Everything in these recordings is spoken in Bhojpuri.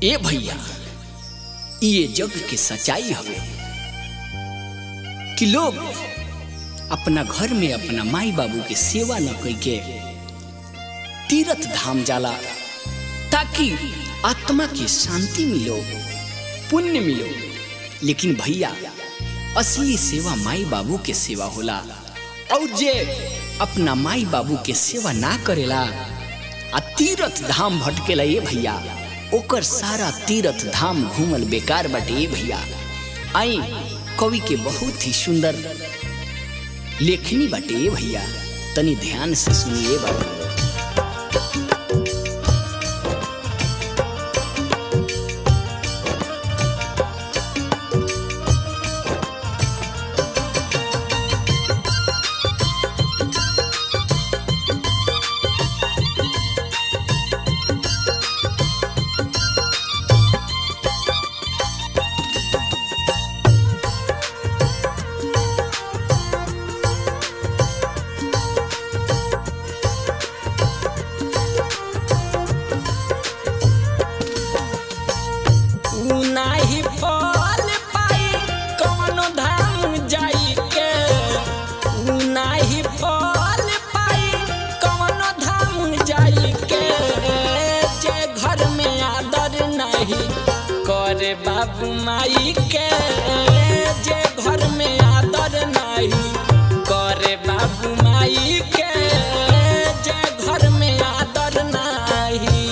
ए भैया ये जग के सच्चाई हवे कि लोग अपना घर में अपना माई बाबू के सेवा न कई के तीर्थ धाम जाला ताकि आत्मा की शांति मिलो पुण्य मिलो लेकिन भैया असली सेवा माई बाबू के सेवा होला और जे अपना माई बाबू के सेवा ना करेला आ तीर्थ धाम भटकेला ये भैया ओकर सारा तीर्थ धाम घूमल बेकार बाटे ये भैया आई कवि के बहुत ही सुंदर लेखनी बाटे ये भैया तनी ध्यान से सुनिए बाबू नाही फल पाई कवनो धाम जाई के ऊ नाही फल पाई कवनो धाम जाई के जे घर में आदर नहीं करे बाबू माई के जे घर में आदर नहीं करे बाबू माई के जे घर में आदर नहीं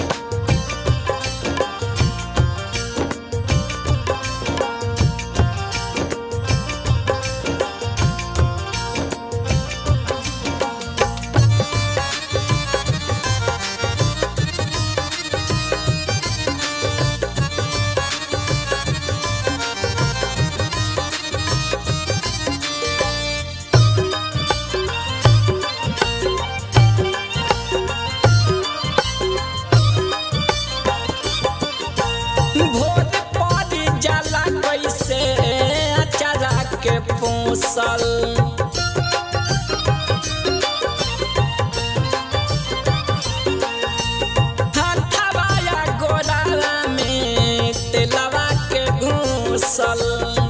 भोर पर जाला कैसे अचारा के पोसल हथवाया गोरावा में तेलवा के घूसल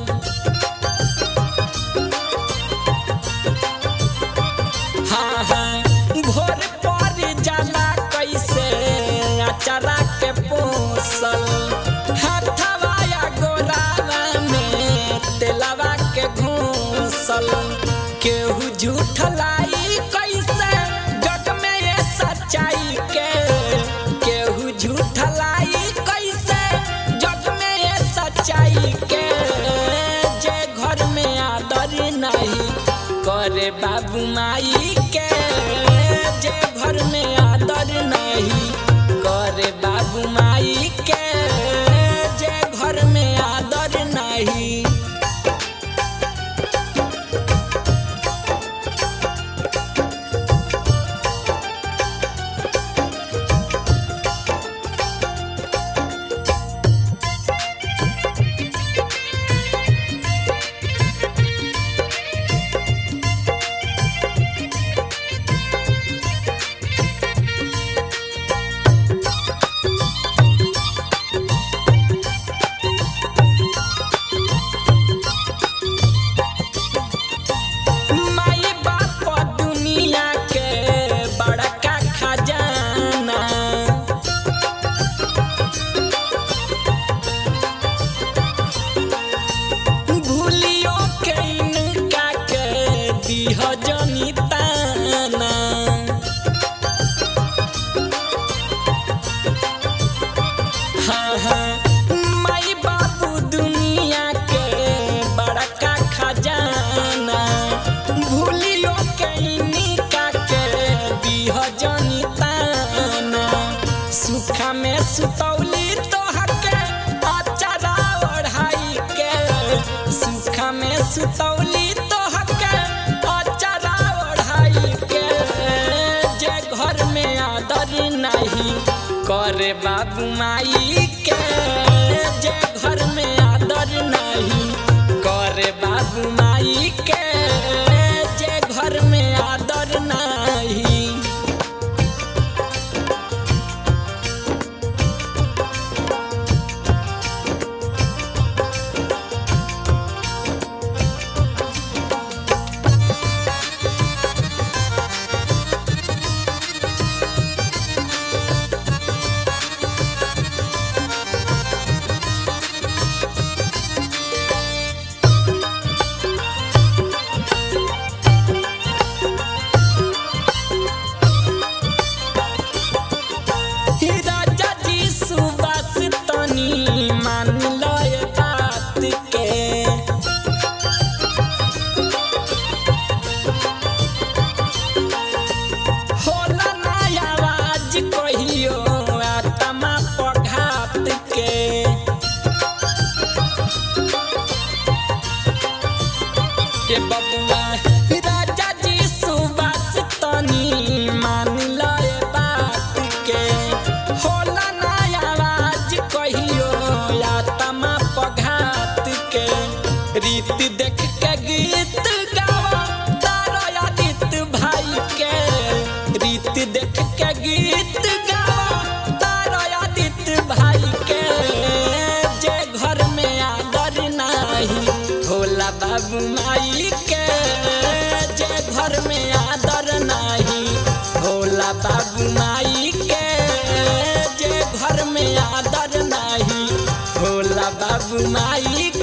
हाँ हाँ भोर पर जाला कैसे अचारा के पोसल हथवाया गोरावा में तेलवा के घूसल केहू झूठ लाई कैसे जग में ये सच्चाई के केहू झूठ लाई कैसे जग में ये सच्चाई के जे घर में आदर नहीं करे बाबू माई के जे घर में आदर नहीं करे बाबू माई के जे घर में आदर नहीं माई बाप दुनिया के बड़का खजाना भूलियो के इनका के दीह जनी ताना हाँ हाँ माई बाबू दुनिया के बड़का खजाना भूलियो के इनका के दीह जनी ताना सुखा में सुतौली तोहर के अचारा ओढ़ाई के सुखा में सुतौली तोहर के अचारा ओढ़ाई के जे घर में आदर नहीं करे बाबू माई के जे घर में आदर नहीं करे बाबू माई के जे घर में आदर नहीं बाबू माई के जे घर में आदर नाही होला बाबू माई के जे घर में आदर नाही होला बाबू माई